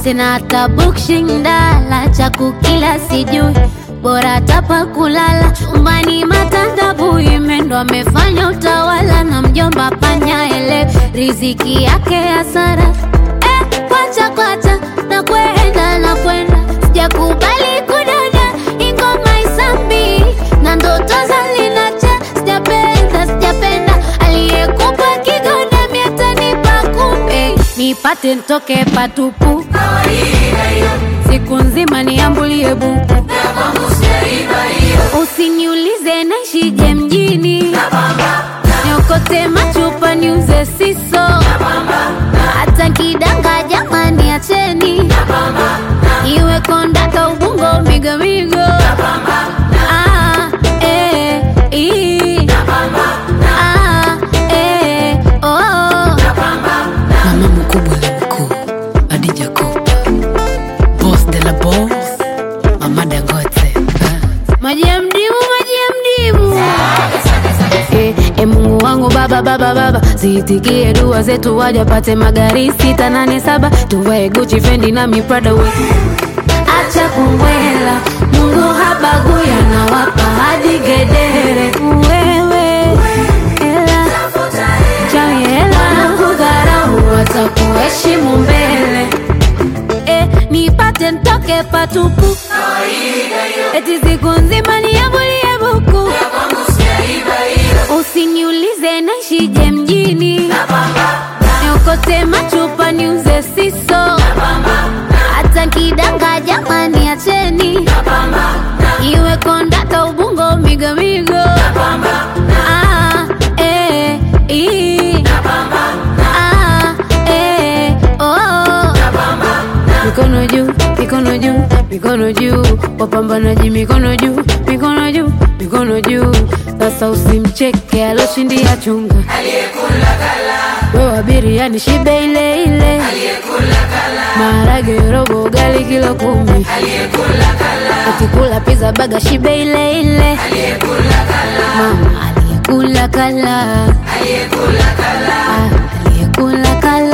sina hata bukshindala cha kukila sijui bora tapa kulala chumbani matandabu imendo amefanya utawala na mjomba panya ele riziki yake hasara eh, kwacha kwacha na kwenda na kwenda sijakubali kudada ingoma isambi na ndoto zalinacha sijapenda sijapenda aliyekupa kigoda miatanipa kumbe nipate ntoke patupu siku nzima niambulie buku usiniulize naishije mjini niokote machupa niuze siso hata kidanga jamani acheni iwe kondaka ubungo migomigo Ah, eh, ii. Ah, eh, oh. mama mkubwa la mkuu Adija Kopa boss de la boss mama Dangote Ah. maji ya mdimu maji ya mdimu Eh, eh, mungu wangu baba baba baba ziitikie dua zetu wajapate magari sita nane saba tuvae guchi fendi na miprada we acha kumwela mungu habaguya na wapa hadi gedere wewe hela chawi hela kudharau watakuheshimu mbele eh, nipate ntoke patupu eti siku nzima niambulie buku usiniulize naishije mjini niokote machupa niuze siso hata kidanga jamani acheni iwe kondaka ubungo migomigo Ah, eh, ii. Ah, eh, oh. mikono juu mikono juu mikono juu wapambanaji mikono juu mikono juu mikono juu sasa usimcheke aloshindia chunga wewe abiria ni shibe ile ile maharage robo gali kilo kumi ukikula pizza baga shibe ile ile mama aliyekula kala Ah, aliyekula kala